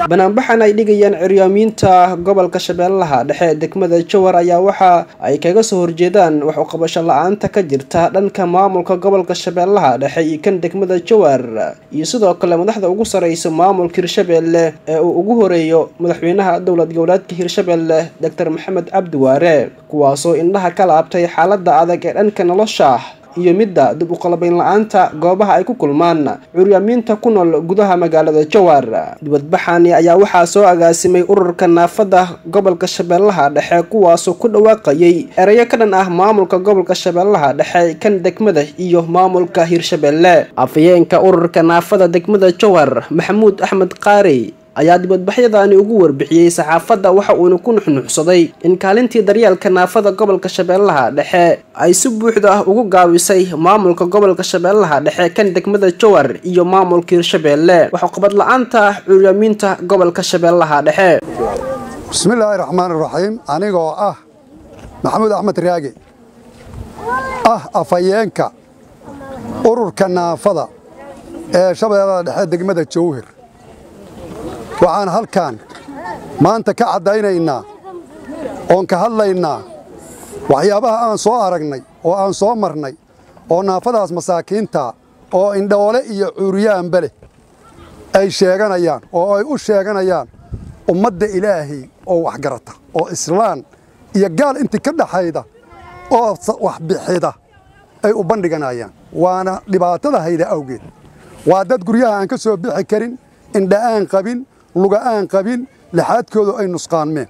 banaanbaxan ay dhigayaan ciryaamiinta gobolka shabeellaha dhexe degmada jowhar ayaa waxa ay kaga soo horjeedaan wax uqabasho la-aanta ka jirta dhanka maamulka gobolka shabeellaha dhexe iyo kan degmada jowhar iyo sidoo kale madaxda ugu sareysa maamulka hirshabeelle ee uu ugu horeeyo madaxweynaha dowlad goboleedka hirshabeelle doctor maxamed cabdi waare kuwaasoo indhaha ka laabtay xaalada adag ee dhanka nolosha iyo midda dib uqalabayn la-aanta goobaha ay ku kulmaan curyaamiinta ku nool gudaha magaalada jowhar dibadbaxani ayaa waxaa soo agaasimay ururka naafada gobolka shabeellaha dhexe kuwaasoo ku dhawaaqayay ereyo ka dhan ah maamulka gobolka shabeellaha dhexe kan degmada iyo maamulka hirshabeelle afayeenka ururka naafada degmada jowhar maxamuud axmed qaari ayaa dibadbaxyadaani ugu warbixiyey saxaafadda waxa uuna ku nuxnuxsaday in kaalintii daryeelka naafada gobolka shabeellaha dhexe ay si buuxda ah ugu gaabisay maamulka gobolka shabeellaha dhexe kan degmada jowhar iyo maamulka hirshabeelle waxuqabad la-aanta curyaamiinta gobolka shabeellaha dhexe bismillaahi raxmaan iraxiim anigoo ah maxamuud axmed raage ah afhayeenka ururka naafada ee shabeellada dhexe degmada jowhar waxaan halkan maanta ka caddaynaynaa oon ka hadlaynaa waxyaabaha aan soo aragnay oo aan soo marnay oo naafadaas masaakiinta oo indhoole iyo cuuriyaanba leh ay sheeganayaan oo ay u sheeganayaan ummadda ilaahay oo waxgarata oo islaan iyo gaal intii ka dhaxayda oo waxbixida ay u bandhiganayaan waana dhibaatada hayda awgeed waa dad guryaha aan ka soo bixi karin indha aan qabin luga aan qabin laxaadkoodu ay nusqaanmeen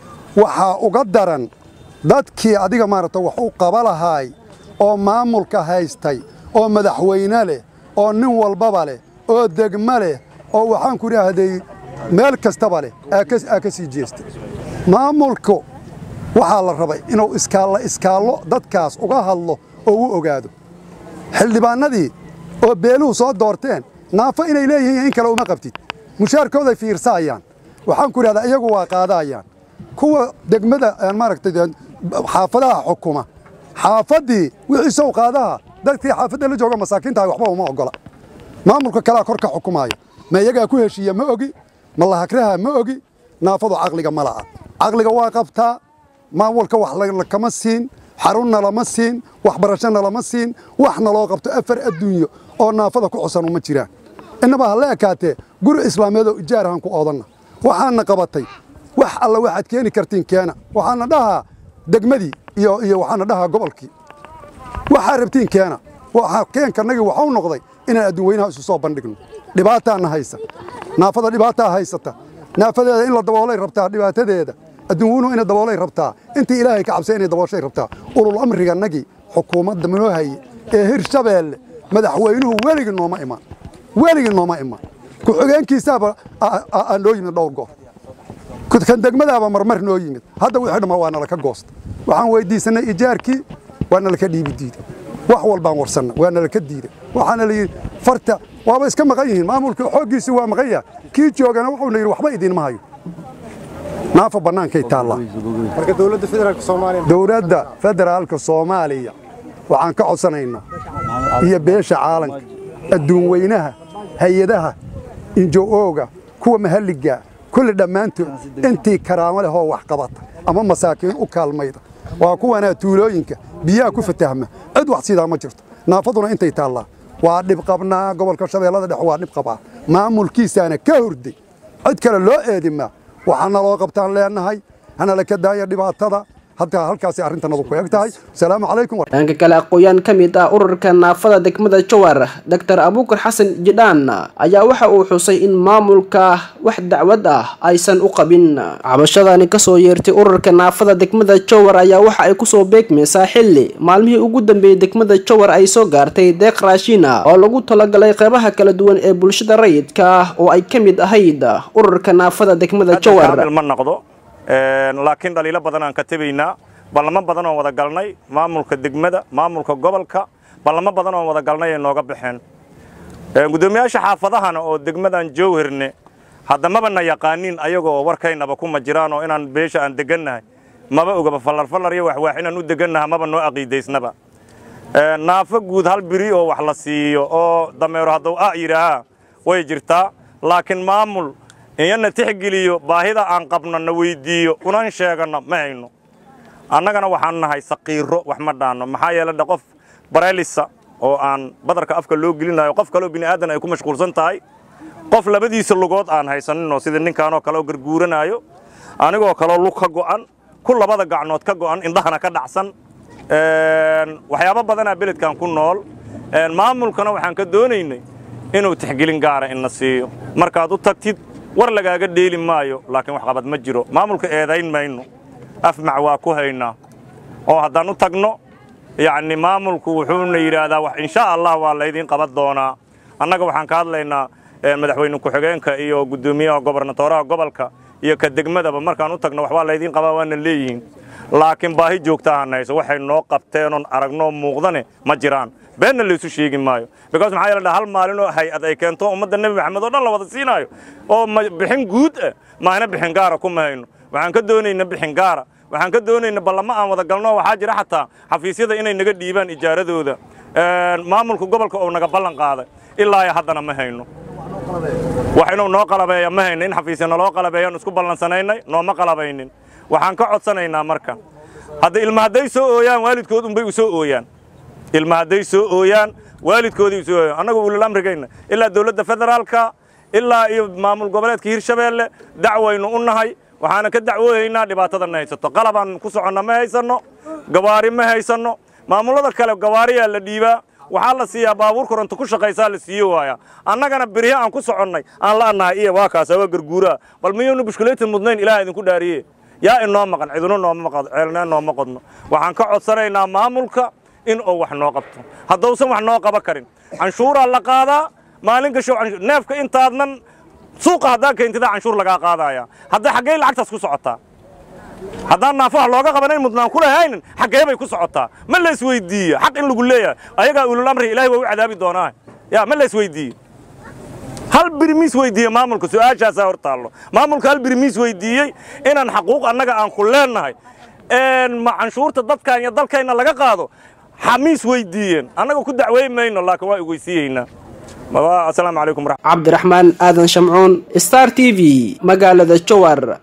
waxaa uga daran dadkii adiga maaragta wax u qaba lahaay oo maamulka haystay oo madaxweyne leh oo nin walbaba leh oo degmo leh oo waxaan ku idhaahday meel kastaba leh aa ka sii jeestay maamulku waxaa la rabay inuu iskaallo iskaallo dadkaas uga hadlo oo u ogaado xildhibaannadii oo beeluhu soo doorteen naafo inay leeyihiin in kale uma qabtid mushaarkooday fiirsaayaan waxaan ku idhahdaa iyagu waa qaadaayaan kuwa degmada maaragtay xaafadaha xukuma xaafaddii wixii sow qaadaha dadkii xaafadda la jooga masaakiintahay waxba uma oggola maamulka kalea kor ka xukumaaya ma iyagaa ku heshiiya ma ogi ma lahakraha ma ogi naafadu caqliga ma la'a caqliga waa qabtaa maamulka wax kama siin xarunna lama siin waxbarashona lama siin waxna loo qabto afar adduunyo oo naafada ku cusan uma jiraan innaba ha la ekaatee guri islaameedoo ijaarahan ku oodanna waxaana qabatay wax alla waxaad keeni kartiin keena waxaana dhahaa degmadii iyo iyo waxaana dhahaa gobolkii waxaa rabtiin keena keenkanagii waxau noqday inaan adduun weynaha isu soo bandhigno dhibaataana haysa naafada dhibaataa haysata naafadeeda in la daboolay rabtaa dhibaatadeeda adduun weynuhu inay daboolay rabtaa intii ilaahay ka cabsay inay dabooshay rabtaa ulul amriganagii xukuumadda manoo haye ee hirshabeelle madaxweynuhu weligii nooma imaan weligii nooma imaan ku-xigeenkiisaaba aan noo yimid dhowr goor kan degmadaaba marmar noo yimid hadda wixii dhammaa waa nalaka goosta waxaan weyddiisannay ijaarkii waa nalaka dhiibi diiday wax walbaan warsanna waa nalaka diiday waxaana la yidhi farta waaba iska maqan yihiin maamulka xooggiisii waa maqan yaha kii joogana wuxuuna yidhi waxba idiinma hayo naafa bannaankay taallaa dowladda federaalka soomaaliya waxaan ka codsanaynaa iyo beesha caalanka adduun weynaha hay-adaha injo-ooga kuwa mahalliga kulli dhammaantood intii karaamo leh oo wax qabata ama masaakiin u kaalmayda waa kuwanaa tuulooyinka biyaha ku fatahma cid wax sidaa ma jirto naafaduna intay taallaa waa dhib qabnaa gobolka shabeellada dhexe waa dhib qabaa maamulkiisaana ka horday cid kale loo eedimaa waxaana loo qabtaan leenahay hana la ka daaya dhibaatada hadda halkaasay arrintanadu ku eg tahay asalaamu calaykum dhanka kale aqooyaan ka mid ah ururka naafada degmada jowhar doctor abuukar xasan jidhaan ayaa waxa uu xusay in maamulka wax dacwad ah aysan u qabin cabashadani kasoo yeertay ururka naafada degmada jowhar ayaa waxa ay kusoo beegmaysaa xilli maalmihii ugu dambeeyey degmada jowhar ay soo gaartay deeq raashina oo lagu talagalay qeybaha kala duwan ee bulshada rayidka ah oo ay ka mid ahayd ururka naafada degmada jowhar laakiin dhaliilo badan aan ka tebaynaa ballamo badan oon wada galnay maamulka degmada maamulka gobolka ballamo badan oon wada galnay ay nooga baxeen guddoomiyaasha xaafadahana oo degmadan jowharne haddamaba na yaqaaniin ayagoo warkaynaba kuma jiraan oo inaan beesha aan degannahay maba ogaba fallar fallar iyo waxwaax inaan u degannaha maba noo aqiidaysnaba naafo guud hal biri oo wax la siiyo oo dameero hadduu ah yidhaahaa way jirtaa laakiin maamul iyana tixgeliyo baahida aan qabno na weyddiiyo unan sheeganno ma hayno annagana waxaan nahay saqiiro wax ma dhaanno maxaa yeele dhe qof bareelisa oo aan badarka afka loo gelinayo qof kaleo bini aadan ay ku mashquulsan tahay qof labadiisa lugood aan haysaninoo sida ninkaanoo kale oo garguuranaayo anigoo kaleo lug ka go'an ku labada gacnood ka go'an indhahana ka dhacsan waxyaabo badanaa beledkan ku nool maamulkana waxaan ka doonaynay inuu tixgelin gaara ina siiyo markaad u tagtid war lagaaga dheeli maayo laakiin wax qabad ma jiro maamulka eedayn mayno afmac waa ku haynaa oo haddaan u tagno yacni maamulku wuxuuna yidhaahdaa wax insha allah waa laydiin qaban doonaa annaga waxaan ka hadlaynaa madaxweyne ku-xigeenka iyo guddoomiyaha gobernatooraha gobolka iyo ka degmadaba markaan u tagno waxbaa laydiin qabaa waana leeyihiin laakiin baahi joogtaahan hayso waxay noo qabteenoon aragnoo muuqdane ma jiraan beenna laysu sheegi maayo because maxaa yeele hal maalinoo hay-ad ay keento ummadda nebi maxamed oo dhan la wada siinaayo oo bixin guud ah maahna bixin gaara kuma hayno waxaan ka doonayna bixin gaara waxaan ka doonayna ballamo aan wada galno waxaa jira xataa xafiisyada inay naga dhiibaan ijaaradooda maamulka gobolka oo naga ballan qaaday ilaa iyo haddana ma hayno wax inuu noo qalabeeya ma hayno in xafiisya naloo qalabeeyaan isku ballansanaynay nooma qalabaynin waxaan ka codsanaynaa marka hadda ilma hadday soo ooyaan waalidkood unbay u soo ooyaan ilma hadday soo ooyaan waalidkoodii u soo ooyaan annagu ulul amrigayna ilaa dowladda federaalka ilaa iyo maamul goboleedka hirshabeelle dacwaynu u nahay waxaana ka dacwoohaynaa dhibaatadanna haysato qalabaan ku soconna ma haysanno gawaari ma haysanno maamullada kale gawaariyaa la dhiibaa waxaa la siiyaa baabuur koronto ku shaqaysaa la siiyo waaya annagana berihe aan ku soconnay aan la'nahay iyo waa kaasa waa garguuraa bal miyuuna bushkuleetin mudnayn ilaah idinku dhaariye yaa inoo maqan cidino nooma maqan ceelnee nooma qodno waxaan ka codsanaynaa maamulka in uu wax noo qabto haddausan wax noo qaban karin canshuuraa la qaadaa maalin gasho neefka intaadnan suuqa haddaa keentidaa canshuur lagaa qaadaya hadda xaggey lacagtaas ku socotaa haddaan naafaha looga qabanayn mudnaan ku lahaynin xaggee bay ku socotaa ma la isweydiiye xaq in lagu leeyahay ayagaa ulul amri ilahay waa u cadaabi doonaa ya ma la isweydiiye hal birmiis weydiiye maamulka su-aashaasaa hor taallo maamulka hal birmiis weydiiyey inaan xaquuq annaga aan ku leennahay ma canshuurta dadkan iyo dalkayna laga qaado xamiis weydiiyeen annaga ku dacweyn mayno laakiin waa igweysiiyeynaa asalaamu calaykum cabdiraxmaan aadan shamcuun star t v magaalada jowar